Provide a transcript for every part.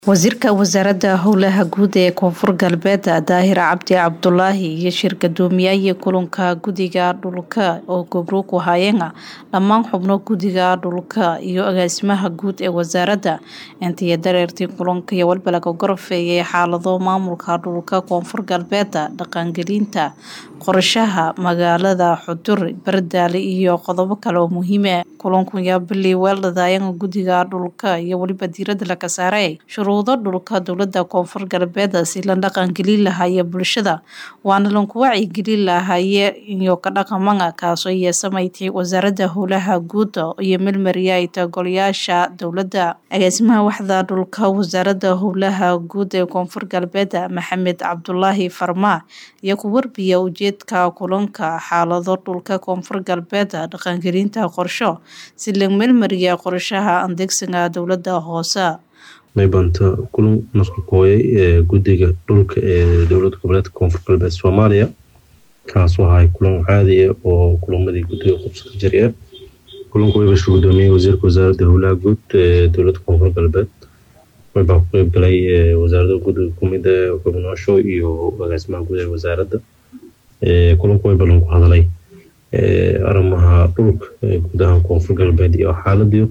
Wasiirka Wasaaradda Howlaha Guud ee Koonfur Galbeed Daahir Cabdi Cabdulaahi iyo shir guddoomiyaha kulanka guddiga dhulka oo gobro ku hayeen dhammaan xubno guddiga dhulka iyo agaasimaha guud ee wasaaradda intii dareertii kulanka iyo walba laga gorfeeyay xaalado maamulka dhulka koonfur galbeed dhaqangelinta qorshaha magaalada xudur bardaale iyo qodobo kale oo muhiim ah kulanku yaa bilii weeldhadaayeen guddiga dhulka iyo weliba diiradda laga saaray shuruudo dhulka dowladda koonfur galbeed si la dhaqangelin lahaye bulshada waana lanku wacyigelin lahaye iyo ka dhaqamana kaasoo yeesamayti wasaaradda howlaha guud iyo melmariyayta golayaasha dowladda agaasimaha waxda dhulka wasaaradda howlaha guud ee koonfur galbeed maxamed cabdulaahi farmaa iyo ku warbiya ujeedka kulanka xaalado dhulka koonfur galbeed dhaqangelinta qorsho si la melmariya qorshaha adeegsiga dowladda hoose maybanta kulan nusku kooyay ee guddiga dhulka ee dowlad goboleedka koonfur galbeed soomaaliya kaasoo ahay kulan caadi ah oo kulamadii guddiga qubsada jari ah kulanku way bashir gudoomiyey wasiirka wasaaradda howlaha guud ee dowladda koonfur galbeed waybaa ku qeyb galay wasaaradda guddiga kumid ah xubnoosho iyo agaasimaha guud ee wasaaradda kulanku way ballan ku hadalay arrimaha dhulka guud ahaan koonfur galbeed iyo xaaladii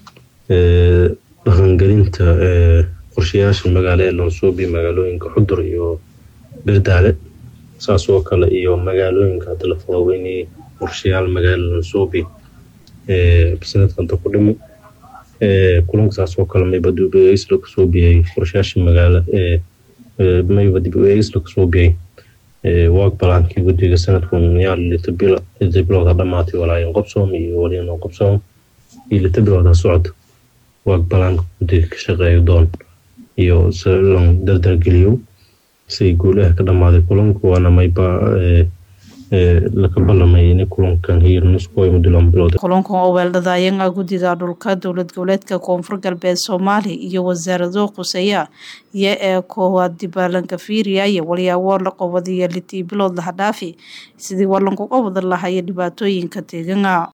dhaqangelinta qorshayaasha magaalo ee lansoobi magaalooyinka xudur iyo berdaale saas oo kale iyo magaalooyinka hadda la fadaweynayay qorshayaal magaalo lansoobi sanadkanta ku dhimi kulanka saas oo kale mayba dib u eegis laga soo biyay qorshayaasha magaalo mayba dib u eegis laga soo biyay waag balaankii guddiga sanadkan yaa lita bilowda dhamaatay walaayan qobsoom iyo waliyanoo qobsoom iyo lita bilowda socod waag balaanka guddiga ka shaqeeyo doon iyo lan dardargeliyo say guulaha ka dhammaaday kulanku waana mayba laka ballamay in kulankan hiir nuskuway mudulan bilowda kulankan oo weeldhadaayeen guddiga dhulka dowlad goboleedka koonfur galbeed soomaaliya iyo wasaarado quseeya iyo ee koowaad dibaalanka fiiriya iyo walyaabo la qobadiyo litii bilood laha dhaafi sidii walanku qabada lahaya dhibaatooyinka deegana